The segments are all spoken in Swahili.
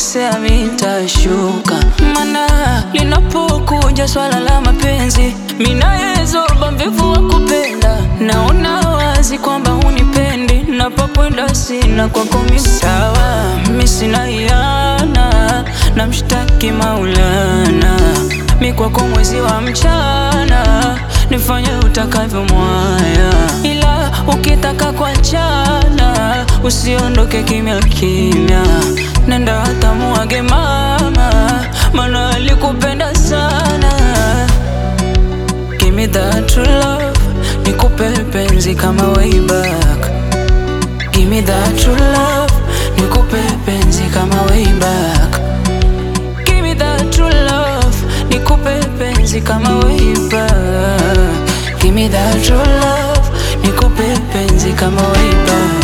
nikikosea mitashuka, mana linapokuja swala la mapenzi, minayezoba mvivu wa kupenda, naona wazi kwamba hunipendi, napokwenda sina kwako mi sawa, mi sina hiana, namshtaki Maulana, mi kwako mwezi wa mchana, nifanye utakavyo mwaya, ila ukitaka kuachana usiondoke kimya kimya, nenda hata muage mama, mana alikupenda sana. Give me that true love, nikupe penzi kama way back. Give me that true love, nikupe penzi kama way back. Give me that true love, nikupe penzi kama way back. Give me that true love, nikupe penzi kama way back.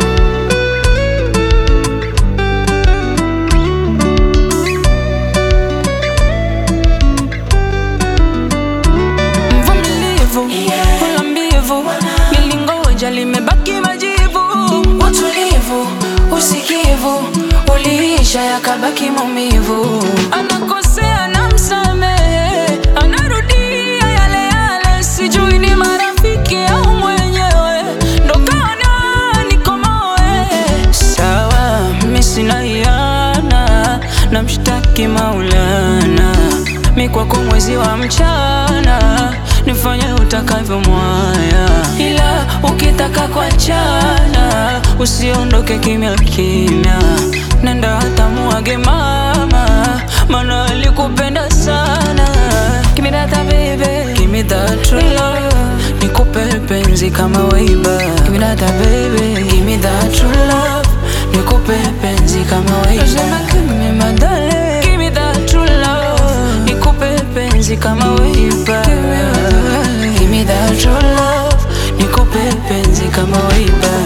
Mvumilivu, wala mbivu, nilingoja limebaki majivu. Utulivu, usikivu, uliisha yakabaki maumivu. Anakosea na msamehe, anarudia yale yale, sijui ni marafiki au mwenyewe ndo kaona nikomoe. Sawa, mi sina hiana, namshtaki Maulana, mi kwako mwezi wa mchana, nifanye utakavyo mwaya, ila ukitaka kuachana usiondoke kimya kimya, nenda hata muage mama, mana alikupenda sana. Give me that baby, give me that true love, nikupe penzi kama way back. Give me that baby, give me that true love, nikupe penzi kama way back. Give me my darling, give me that true love, nikupe penzi kama way back. Give me that true love, nikupe penzi kama way back.